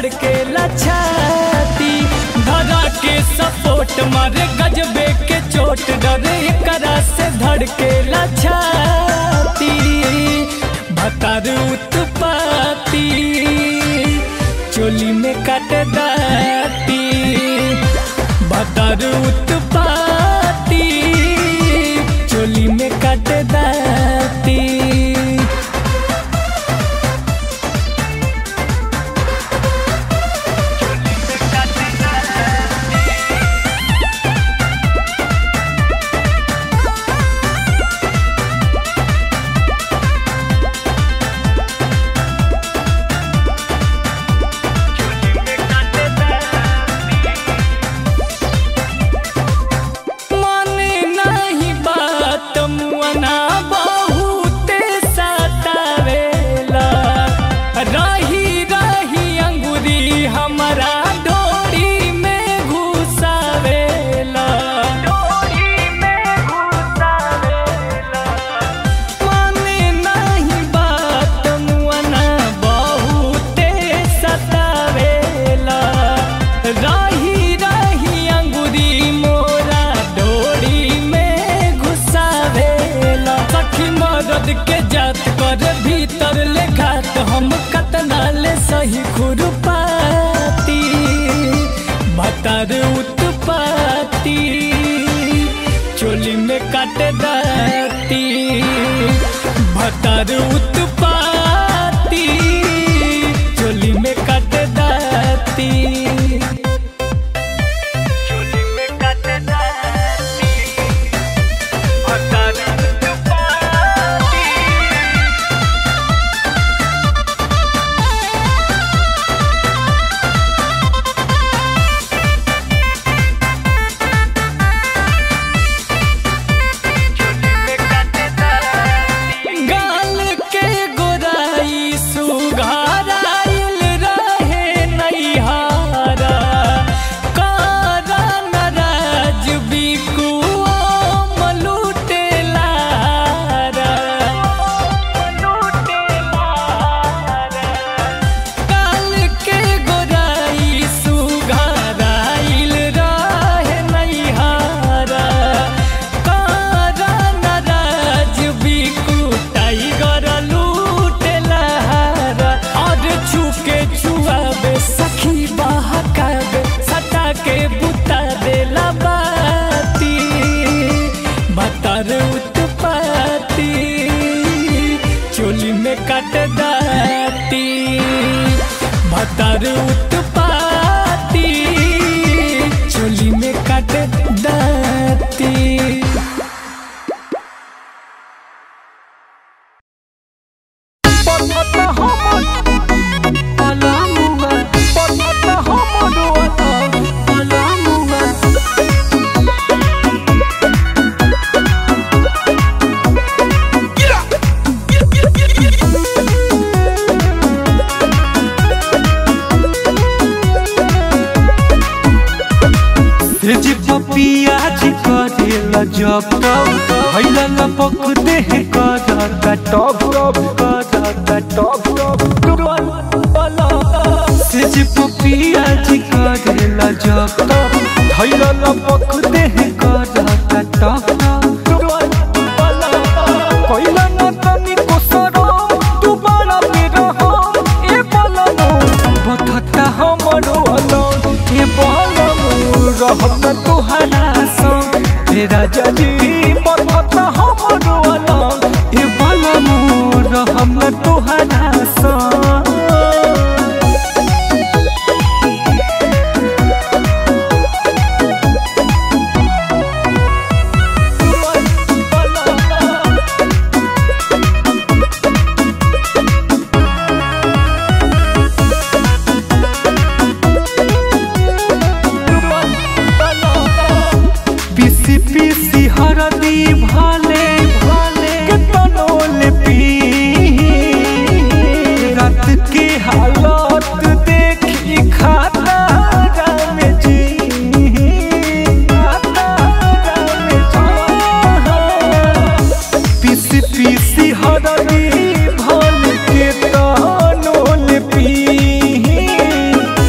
धड़के लछाती धरा के सपोर्ट मारे गजबे के चोट डरे करा से धड़के लछाती भतार उत्पाती चोली में काट दाती भतार उत्पाती चोली में काट दाती माने नहीं बात मुअना बहुते सतावेला रही रही अंगुरी हमारा डोरी में घुसावेला माने नहीं बात मुअना बहुते सतावेला रही रही अंगुरी मोरा डोरी में घुसावेला सखी मदद के जात कर भीतर ले घात हम कतना ले सही खुरपाती भतर उत्पाती चोली में काट दाती भतर उत्पाती चोली में काट दाती चोली में काट दाती भतर उत्पाती गाल के गोराई सुघाराइल रहे नैहारा कारा नाराज बिकुआ मलुटेलारा गाल के गोराई सुघाराइल रहे नैहारा कारा नाराज बिकु टाइगर लूटेलारा और छुके छुआबे सखी बहकाबे सटा के बुता देला बाती बतर उत्पाती चोली में काट दाती भतर उत्पाती चोली में काट दाती जी पपिया जी करेला जब तब भैला लपक देह करता टप टप करता टप टप से जी पपिया जी करेला जब तब भैला लपक देह करता टप टप पहिला न तनी को सरम तू बड़ा मेरा हम ए बलनो बथता हमरो अलग ए बलनो रहब न तुहरा संग हे राजा जी बथता हमरो अलग ए बलनो रहब न तुहरा संग पीसी पीसी हरदी भाले भाले के तनोल पी रात के हालत देखी खाता राम जी खाता राम जी पीसी पीसी हरदी भाले के तनोल पी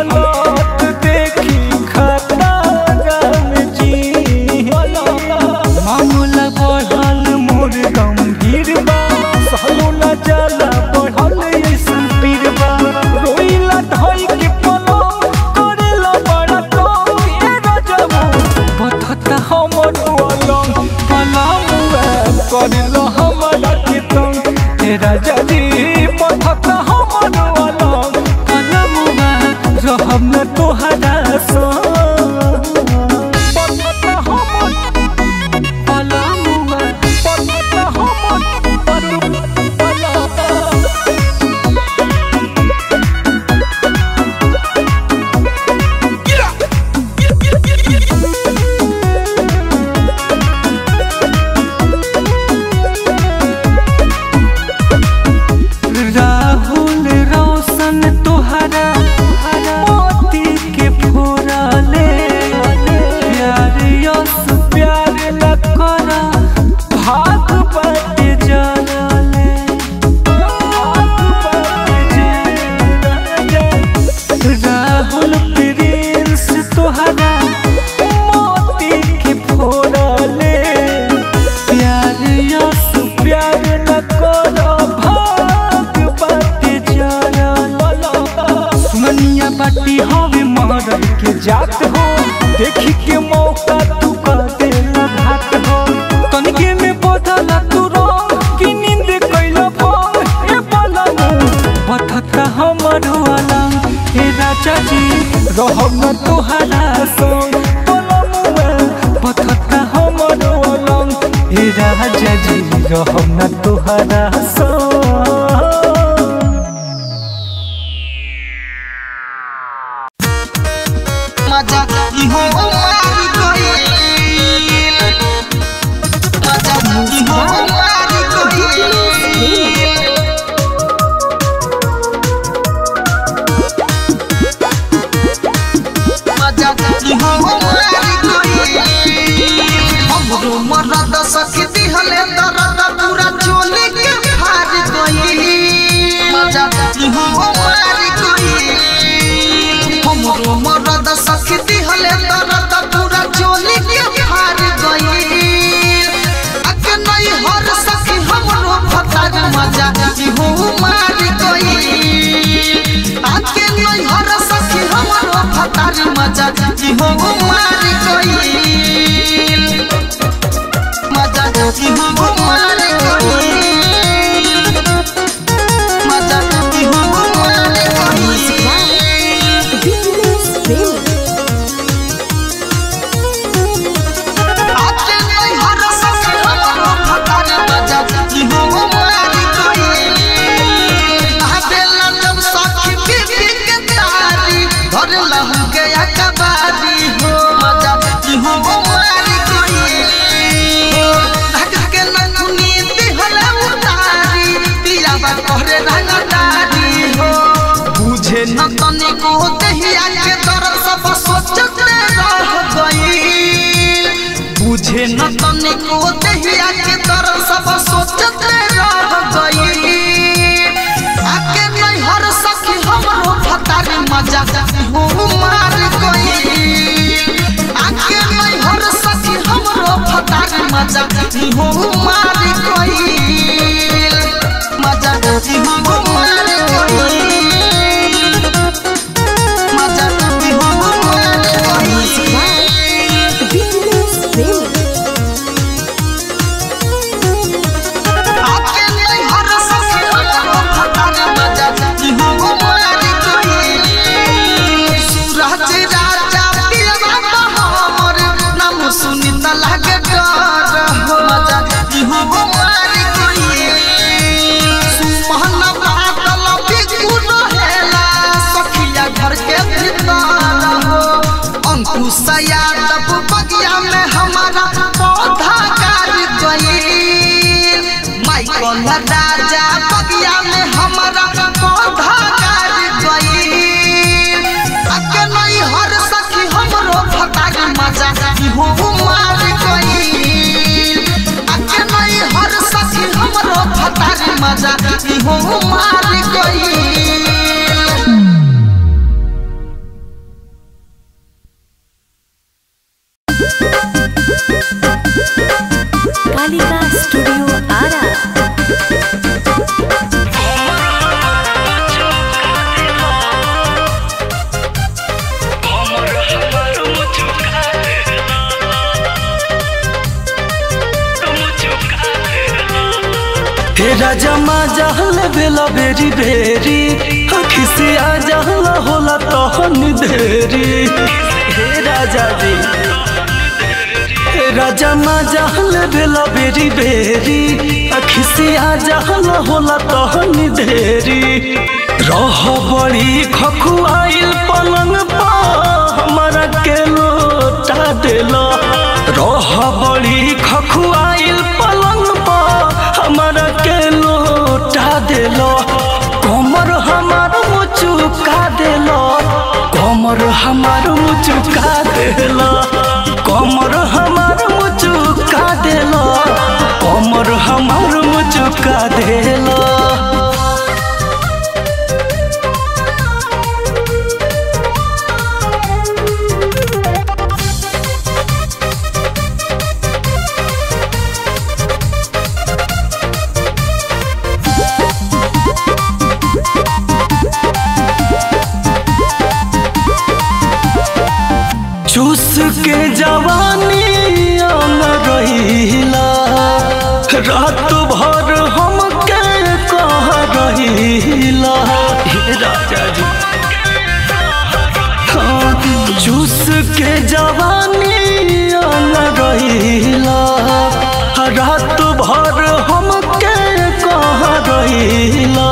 हालत देखी खतरम जी मामला बढ़ल मोर गंभीर बा सहलो न जाला बढ़ल ऐसन पीर बा रोइला धई के पलंग करेला बड़ा कम ए रजबू बथता हमर अलंग पलंग करेला हमरा के तंग ए राजा जी बथता हमर अलंग पलंग रहब न तोहरा संग बथता हमर पलंग बथता हमर पलंग राहुल रोशन तोहरा मोती के फोड़ले प्यार यस प्यार न करा भाग बट जलले भाग बट जलले राहुल प्रिंस तोहरा मोती के फोड़ले प्यार यस प्यार न करो भाग बाटे जरल सुनिया बाटी हवे मरद के जात हो देखी के मौका तू कर देला घात हो तनिके में बदला तू रंग की नींद कैला भंग ए पलंग बथता हमर अलंग हे राजा जी रहब न तोहरा संग पलंग बथता हमर अलंग हे राजा जी रहब न तोहरा संग मजा इहो मारी गइल मजा इहो मारी गइल मजा इहो मारी गइल हमरो मरद सखी दिहले दर्द पूरा चोली के फाड़ गइल मजा इहो मारी गइल हमरो मरद सखी दिहले दर्द पूरा चोली के फाड़ गइल अके नहीं हर सखी हमरो फतार मजा इहो मारी गइल आके नहीं हर सखी हमरो फतार मजा इहो मारी गइल मजा इहो मारी गइल मजा इहो मारी गइल आके नहीं हर सखी हमरो फतार मजा इहो मारी गइल आबेला जब सखी पीपी के तारी धर लहू के अकबारी हो मजा इहो मारी गइल धक के नथुनी दिहला उतारी पिया बा कहरे रंगदारी हो बुझे न तनिको देहिया के दर्द सब सोचते रह गइल बुझे न तनिको देहिया के दर्द सब सोचते रह गइल आके नहीं हर सखी हमरो फतारी मजा हो मार गइल आके नहीं हर सखी हमरो फतारी मजा हो मार गइल मजा हो मार गइल मजा हो मार गइल आके नहीं हर सखी हमरो फतारी मजा हो मार गइल सूरज राजा पियवा हमर नाम सुनी त लागे डर हो मजा इहो मार गइल सुमहन बादल बिगुर राजा मा जहल बेला बेरी बेरी खिसिया जहल होला तहन देरी हे राजा जी हे राजा मा जहल बेला बेरी बेरी खिसिया जहल होला तहन देरी रह बड़ी खखुआइल पलंग पा हमारा के लोटा देला रह बड़ी खखुआइल पलंग पा हमारा के लोटा देला कमर हमार मुचुका देला कमर हमार मुचुका देला कमर हमार मुचुका देला कमर हमार मुचुका देला चूस के जवानी आन रहीला रात भर हम के कह रहीला हे राजा जी हाँ, चूस के जवानी आन रहीला रात भर हम के कह रहीला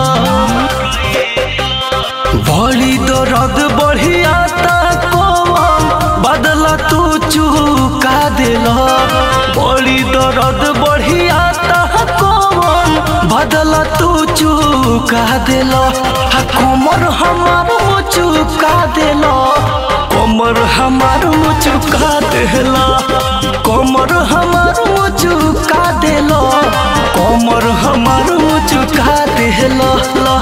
बड़ी दर्द बढ़ियाता कौन बदला तू चुका दिला बड़ी दर्द बढ़ियाता कौन बदला तू चुका दिला हा कमर हमार चुका दिला कमर हमार चुका दिला कमर हमार चुका दिला कमर हमार चुका दिला ला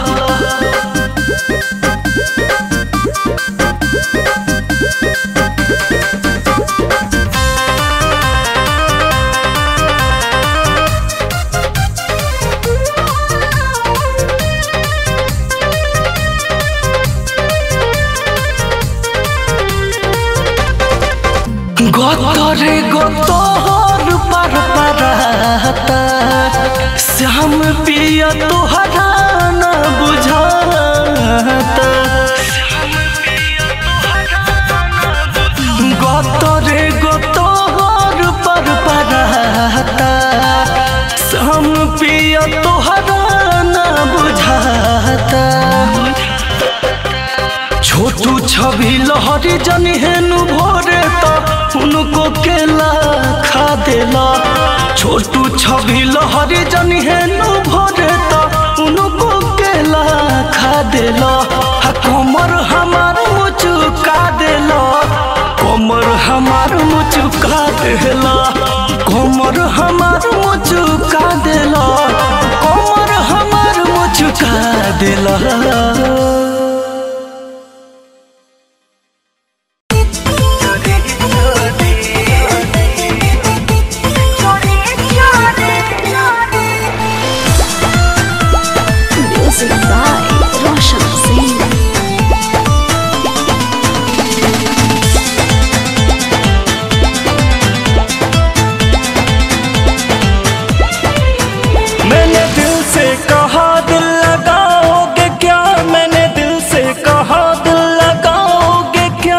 গতরে গতর পার পারাতা শ্যাম পিয়া তোহারা না বুঝাতা গতরে গতর পার পারাতা শ্যাম পিয়া তোহারা না বুঝাতা छोटू छवि लहरी जन हेनु भोरे तो उनको केला खा देला छोटू छवि लहरी जन हेनु भोरे तो उनको केला खा देला हा कमर हमार मुचुका देला कमर हमार मुचुका देला कमर हमार मुचुका देला कमर हमार मुचुका देला Music by Roshan Singh. मैंने दिल से कहा दिल लगाओगे क्या मैंने दिल से कहा दिल लगाओगे क्या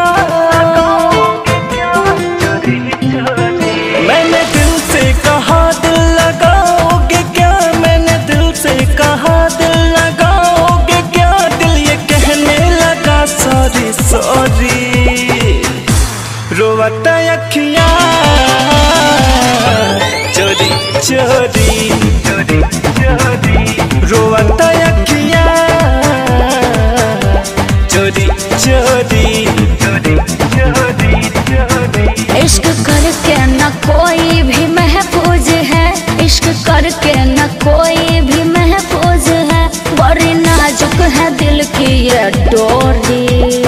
मैंने दिल से कहा दिल लगाओगे क्या मैंने दिल से कहा दिल लगाओगे क्या दिल ये कहने लगा सॉरी सॉरी रोवता अखियाँ चोरी चोरी रोवता अखियाँ चोरी चोरी इश्क करके न कोई भी महफूज है इश्क करके न कोई भी महफूज है बड़ी नाजुक है दिल की ये डोरी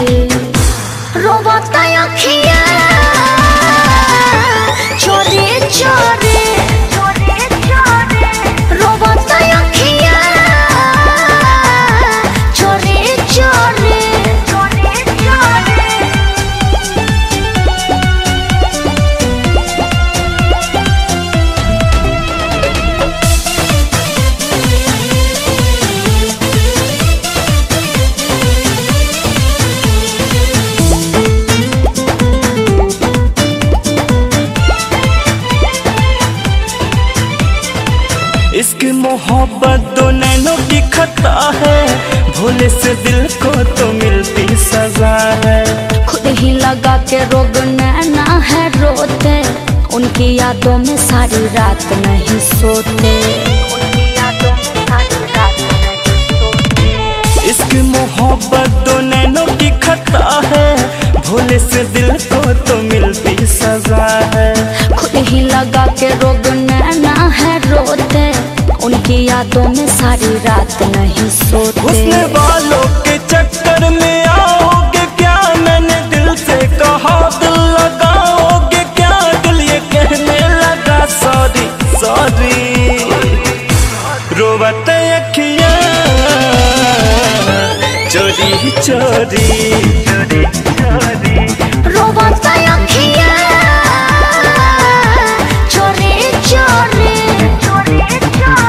रोबता अखियाँ चोरी चोरी चोरी चोरी लगा के रोग नैना है रोते उनकी यादों में सारी रात नहीं सोते उनकी यादों में सारी रात नहीं सोते इश्क मोहब्बत दो नैनों की खता है भोले से दिल को तो मिलती सजा है खुद ही लगा के रोग नैना है रोते उनकी यादों में सारी रात नहीं सोते हुस्न वालों के चक्कर में आओगे क्या मैंने दिल से कहा दिल लगाओगे क्या दिल ये कहने लगा सॉरी सॉरी रोवत अखियां चोरी चोरी रोवाता अखियाँ चोरी चोरी चोरी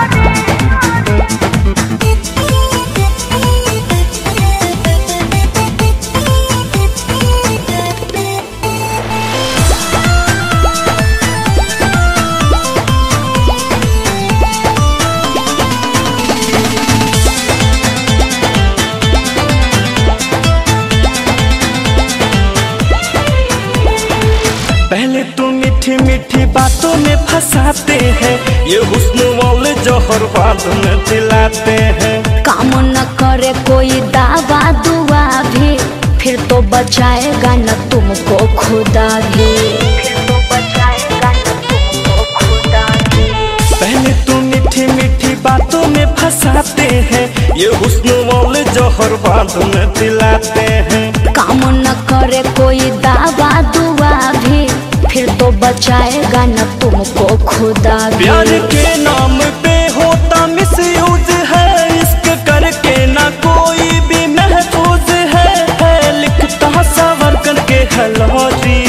पहले तो मीठी मीठी बातों में फंसाते हैं ये हुस्न वाले जौहर बाद में दिलाते हैं काम न करे कोई दावा दुआ भी फिर तो बचाएगा न तुमको खुदा भी फिर तो बचाएगा न तुमको खुदा भी पहले तो मीठी मीठी बातों में फंसाते हैं ये हुस्न वाले जौहर बाद में दिलाते हैं काम न करे कोई दावा दुआ भी फिर तो बचाएगा न तुमको खुदा भी प्यार के नाम पे होता मिसयूज है इश्क करके ना कोई भी महफूज है, है लिखता सवर करके हलौरी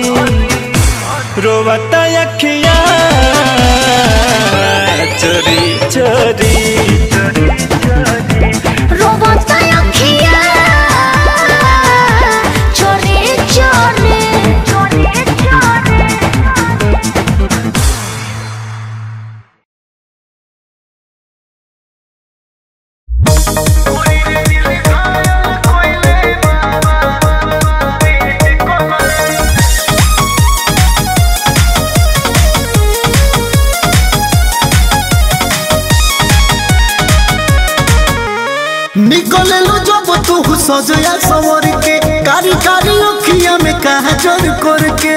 रोवता अखियां चोरी चोरी रोवाता अखियाँ चोरी चोरी चोरी चोरी निकले लो जब तू सजया सवर के कारी कारी अखिया में कहा जर करके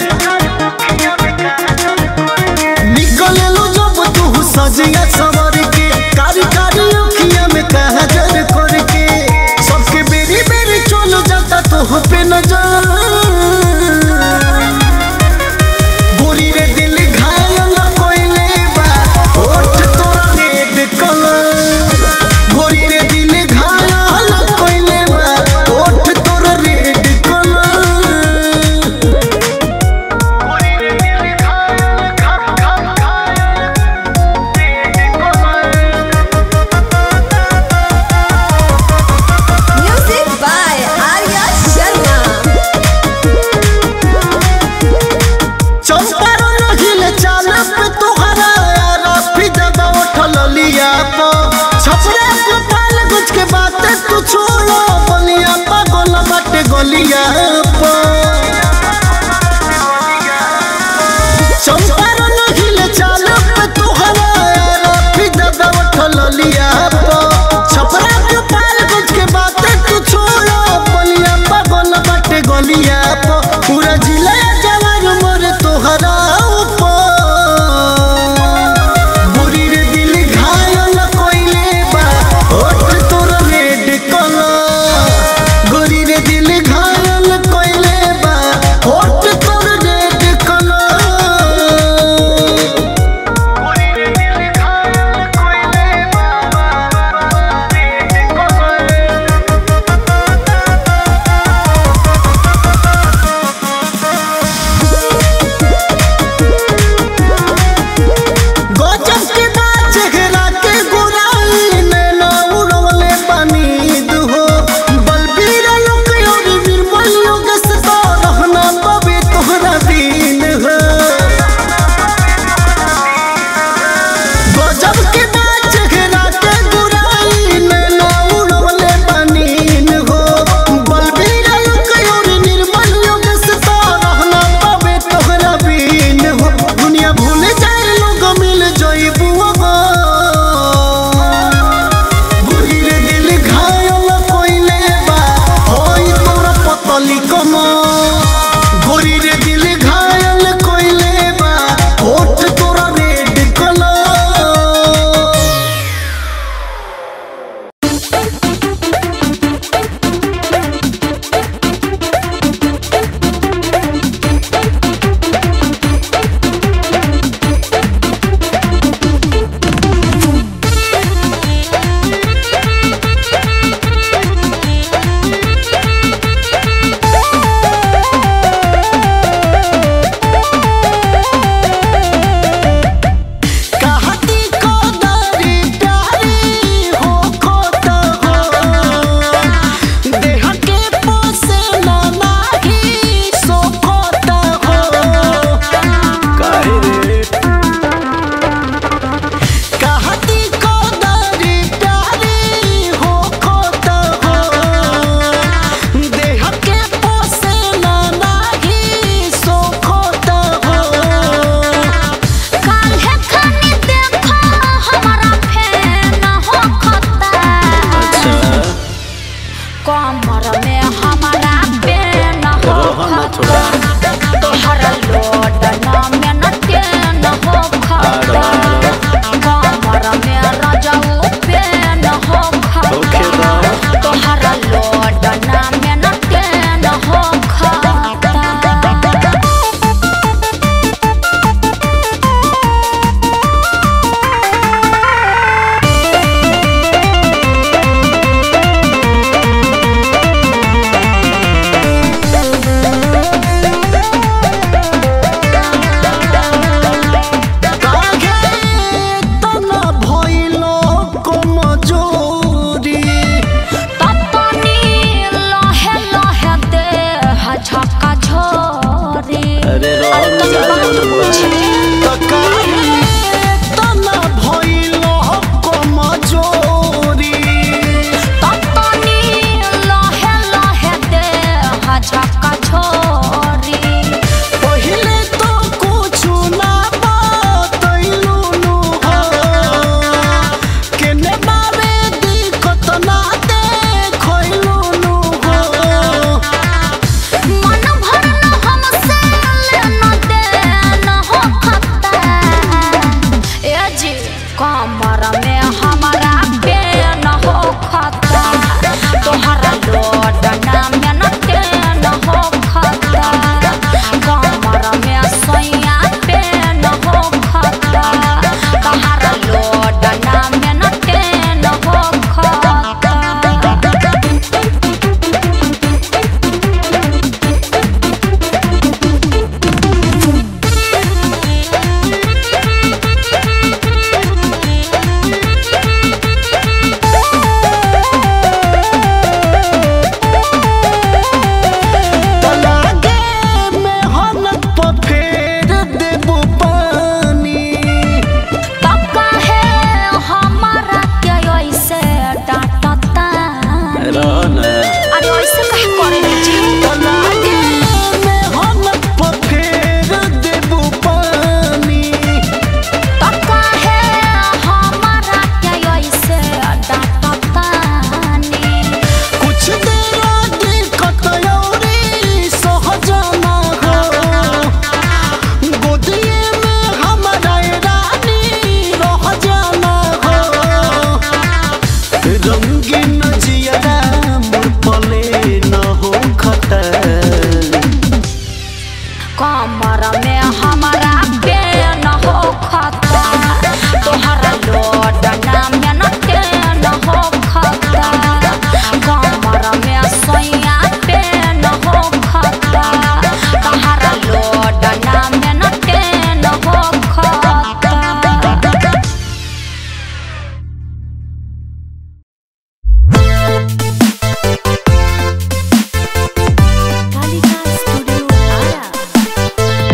निकले लो जब तू सजया सवर के कारी कारी अखिया में कहा जर करके सबके बेरी बेरी चलो जाता तो पे नजर गोरी रे दिल घायल कोइले बा होठ तोरा रेड कलर गोरी रे दिल घायल कोइले बा होठ तोरा रेड कलर छोड़ा तोहरा लोड नाम में न तेन हो खाता कमर में रजाऊ पेन हो ओके खाता बा। तोहरा लोड नाम में न तेन हो खाता तना भइलो कमजोरी ततनी लहे लहे दे झका झोरी अरे रो अरे तुम जा बात जा पूछे तकाहे तना भइलो कमजोरी ततनी लहे लहे दे झका झोरी पहिले तो कुछु ना बतैलू नु हो केने बारे दिक्कत ना देखैलू नु हो मन भर न हमसे लेना देना हो खता ए जी कमर में हमारा पेन हो खता तोहरा लोड नाम में न तेन हो खता कमर में सैया पेन हो खता तोहरा लोड नाम में न तेन हो खता तलागे में हनक पर फेर देबू पानी तका है हमारा के ऐसे डांटता रो ना अरे ऐसे कहे करे जी तलागे में हनक पर फेर देबू पानी तका है हमारा के ऐसे डांटता कुछ देर दिक्कत औरी सहजना हो गोदिए में हमारा रानी रह जाना हो रंगीन जियरा मोर पले न हो खतर कमर में हमारा पेन हो खता तोहरा लोड नाम में न तेन हो खता कमर में सैया पेन हो खता तोहरा लोड नाम में न तेन हो खता कालिका स्टूडियो आरा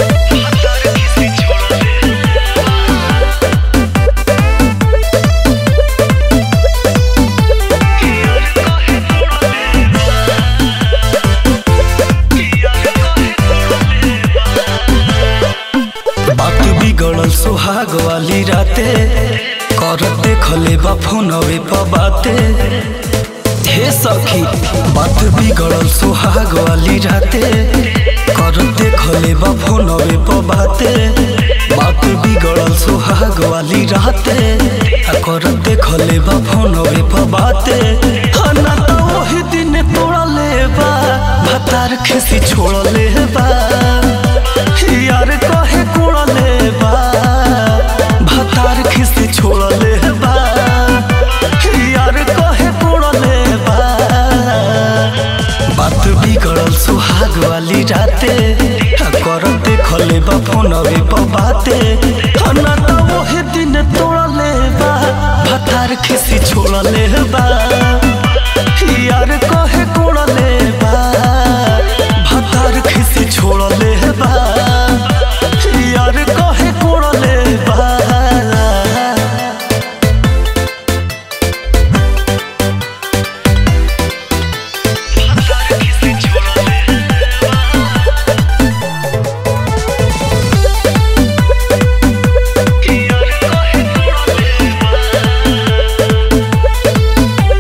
बात बिगड़ल सुहाग वाली राते करते खले बा फोनवे पर बाते हे सखी बात बिगड़ल सुहाग वाली राते करते खले बा फोनवे पर बाते बात बिगड़ल सुहाग वाली राते आ करते खले बा फोनवे पर बाते आ ना तो वही दिन तोड़ले बा भतार खिसी छोड़ले बा यार कहे कोड़ले बा भतार खिसी छोड़ले बा यार कहे कोड़ले बा बात बिगड़ल सुहाग वाली राते आ करते खले बा फोनवे पर बाते आ ना तो वही दिन तोड़ले बा भतार खिसी छोड़ले बा यार कहे कोड़ले बा भतार खिसी छोड़ले बा यार कहे कोड़ले बा तलागे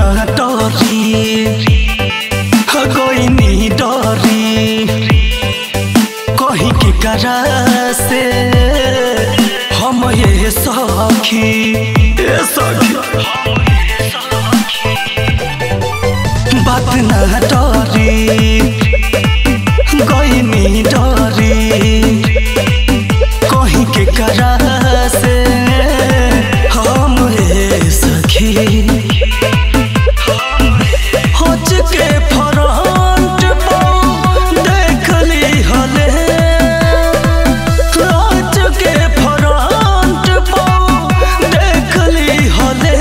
ना डरी कोई नहीं डरी कहीं के करा से हम ये सखी ये सखी बात ना डरी कोई नहीं डरी कहीं के करा से हम ये सखी होच के फ्रंट पर देख ली हले होच के फ्रंट पर देख ली हले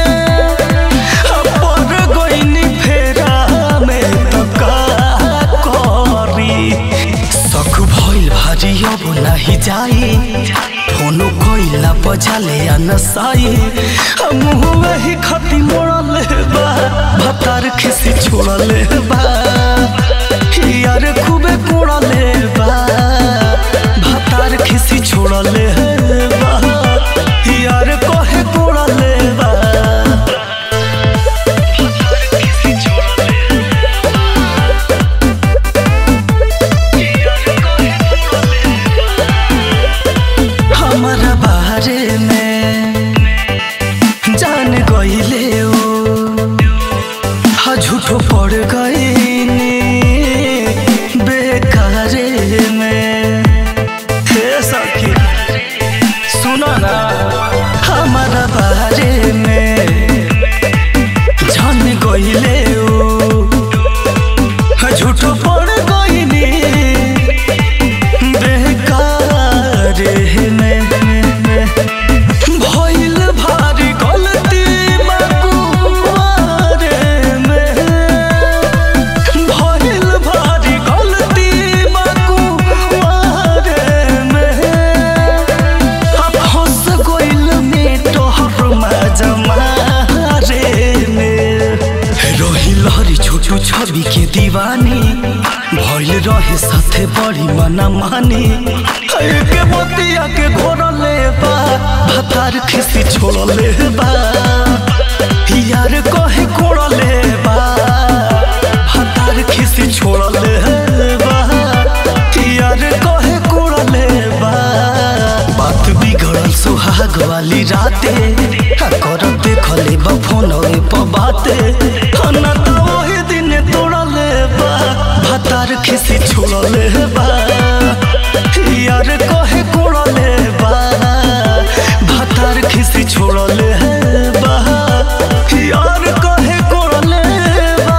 पर गोइनी फेरा में तो का करी सख भइल भारी अब नाही जाई फोनो कोइला बजाले आ नसाई मुँह वही खती मोड़ले बा भतार खिसी छोड़ले बा यार खूबे कोड़ले बा भतार खिसी छोड़ले बा यार कहे कोड़ले बा हमारा बारे में जान गईले ओ हा झूठो पड़ गईनी बेकारे में हे सखी सुनो ना हमारा बारे में जान गईले ओ हा झूठो पड़ गईनी बेकारे में भइल भारी गलती मकुआरे में भइल भारी गलती मकुआरे में अब हंस गइल में तोहर मजमारे में रही लहरी छोटू छवि के दीवानी भइल रहे साथे बड़ी मना मानी के मोतिया के घोरले बा भतार खिसी छोड़ले बा यार कहे कोड़ले बा भतार खिसी छोड़ले बा यार कहे कोड़ले बा बात बिगड़ल सुहाग वाली राते आ कर देखले बा फोन पर बाते आ ना तो वही दिन तोड़ले बा भतार खिसी छोड़ले बा यार कहे कोड़ले बा भतार खिसी छोड़ले बा यार कहे कोड़ले बा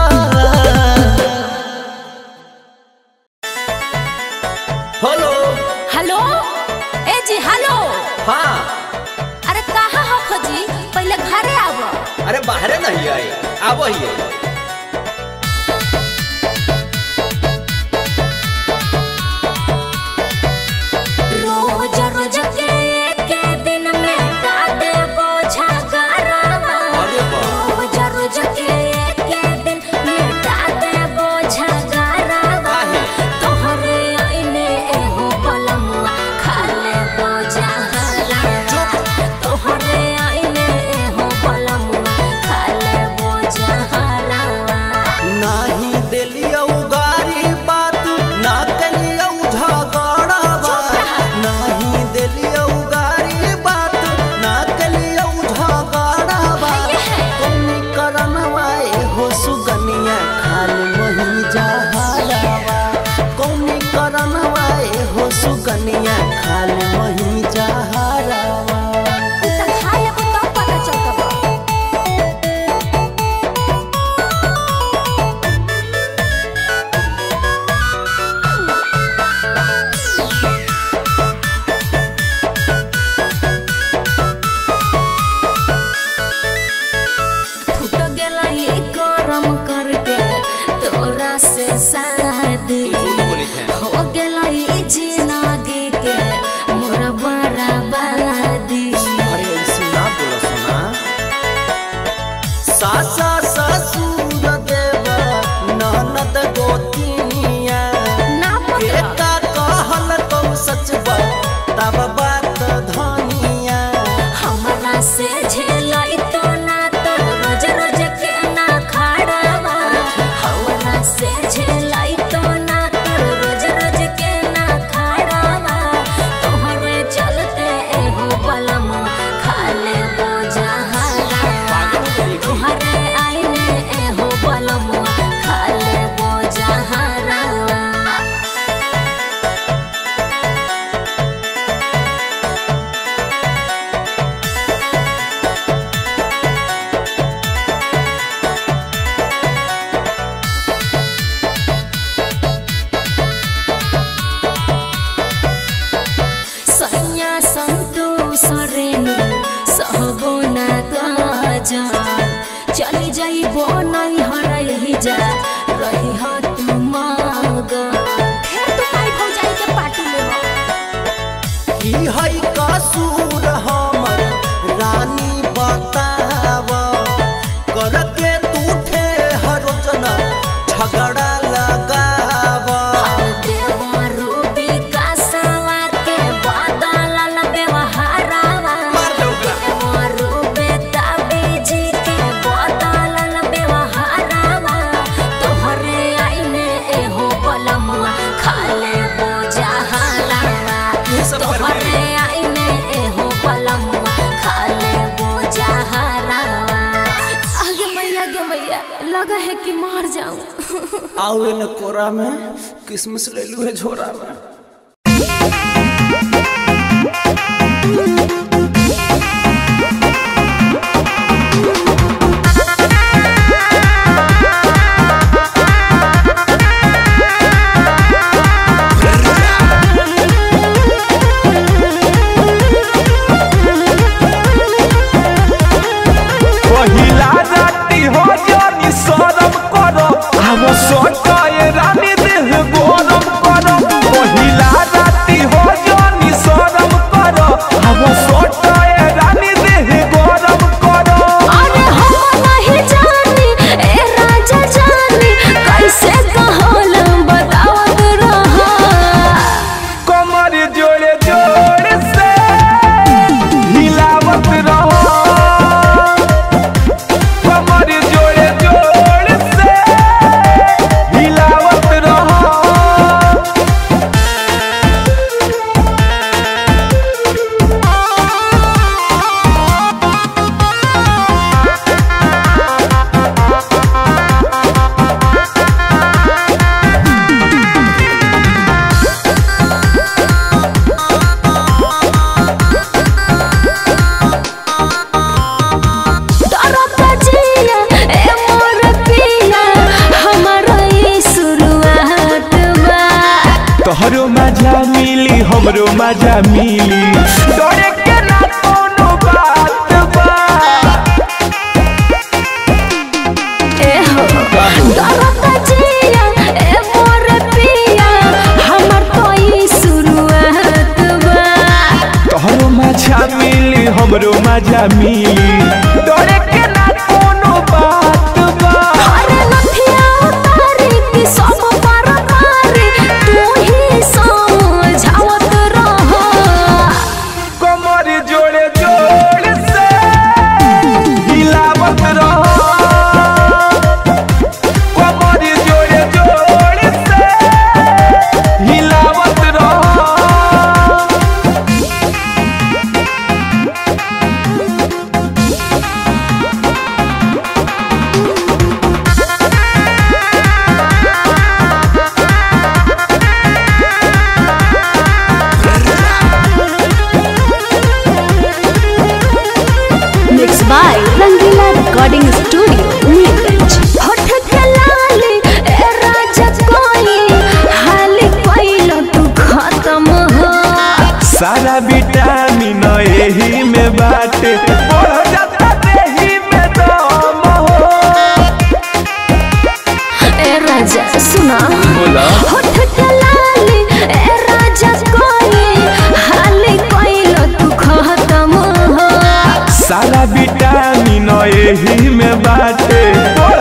हेलो हेलो ए जी हेलो हाँ अरे कहाँ हो खोजी पहले घरे आव अरे बाहरे नहीं आई आबो ही रोज रोज के के दिन में काटे बोझा गरवा अरे वाह। रोज रोज के के दिन में काटे बोझा गरवा काहे? तोहरे आईने एहो पलमुआ खाले बोझा हरा तोहरे आईने एहो पलमुआ खाले बोझा हरा नाही देलियो गारी बात ना कलियो झगड़ा बात नाही देलियो गारी बात ना कलियो झगड़ा बात तुम करनवाए हो सुगनिया खाली वही जहारावा कौन करनवाए हो सुगनिया खाली वही जहारावा त खाए को तब पता चलता फुट गेला ये गरम करके तोरा से शादी हो गेला ये जिंदगी के मोर बराबदी अरे ऐसे ना बोलो सुना सासा ससुर देव ननद गोतिनिया ना पता एका कहल तो सच बा तब बात धनिया हमरा से झेलाई तो ना तो रोज रोज के जाइबो नहीं हरा यही जा रही हा तू माग फिर तू माई भौजाई के पार्टी में हो की है कसूर हमर रानी बताव करके तू ठे हरोजना झगड़ा लगाव देवरू विकासवा के बदलल व्यवहारवा देवरू बेताबीजी के बदलल व्यवहारवा तोहरे आईने एहो पलमुआ खाले बोझा हालावा तोहरे आईने एहो पलमुआ खाले बोझा हालावा आगे मैया गे मैया लगा है कि मार जाऊं आओ न कोरा में किसमिस ले लू है झोरा में पहिला राती हो जानी शरम करो हम सोचाए रानी देह गरम करो पहिला राती हो जानी शरम करो हम सोचाए रानी देह गरम करो अरे हम नहीं जानी ए राजा जानी कैसे कहल बतावत रहा कमर जोड़े जोड़ से हिलावत रहो कमर जोड़े जोड़ से हिलावत रहो डरता जिया ए मोर पिया हमारा ई शुरुआत बा तोहरो मजा मिली हमरो मजा मिली डरे के ना कोनो बात बा ए हो डरता जिया ए मोर पिया हमर तो ई शुरुआत बा तोहरो मजा मिली हमरो मजा मिली डरे के ना कोनो बात बा अरे लठिया उतारी कि सब पर पारी तू ही समझावत रह कमर जोड़े जोड़ से हिलावत रहो कमर जोड़े जोड़ से हिलावत रहो mix by Rangila recording studio Nilganj होठ के लाली ए राजा कोई हाली कोइलो तू खत्म हो सारा विटामिन एही में बाटे बढ़ जाता देही में दम हो ए राजा सुना बोला होठ के लाली ए राजा कोई हाली कोइलो तू खत्म हो सारा विटामिन एही में बाटे बढ़